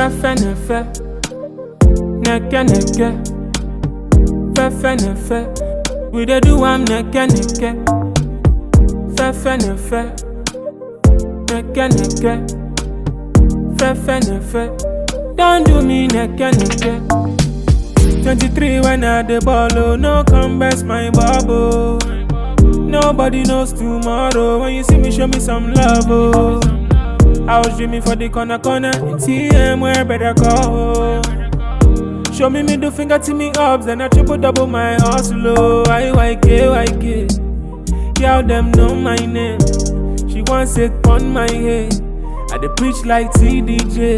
Fefe nefe, neke neke. Fefe nefe, we dey do am neke neke. Fefe nefe, neke neke. Fefe nefe, don't do me neke neke. 23 when I the ball, oh, no come best my bubble. Nobody knows tomorrow. When you see me, show me some love, oh. I was dreaming for the corner corner in TM where better go. Show me middle finger to me ups, then I triple double my hustle. Oh, IYK, YK. Girl, them know my name. She wants it on my head. I dey preach like TDJ.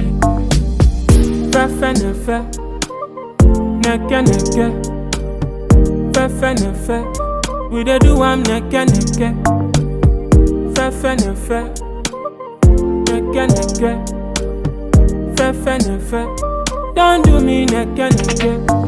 Fefe nefe, neke neke. Fefe nefe, we dey do am neke neke. Fefe nefe, neke neke. Fefe nefe, don't do me neke neke.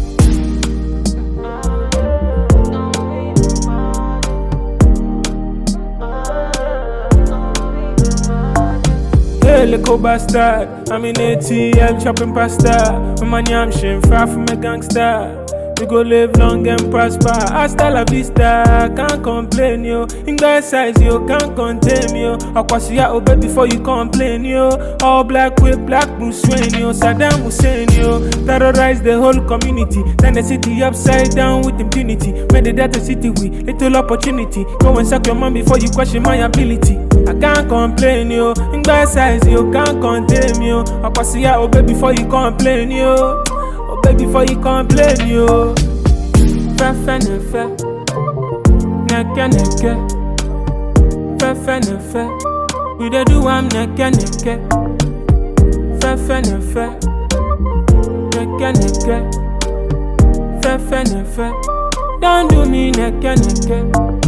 Hey, little bastard. I'm in ATL chopping pasta. My money, I'm shame far from a gangster. We go live long and prosper. Hasta la vista, can't complain, yo. In that size, yo, can't contain me, yo. Akwasiya obey before you complain, yo. All black with black Bruce Wayne, yo. Saddam Hussein, yo. Terrorize the whole community. Turn the city upside down with impunity. Made the data city with little opportunity. Go and suck your mom before you question my ability. I can't complain, yo. In that size, yo, can't contain me, yo. Akwasiya obey before you complain, yo. Obey before you complain, yo. Fefe nefe, neke neke. Fefe nefe, we dey do am neke neke. Fefe nefe, neke neke. Fefe nefe, don't do me neke neke.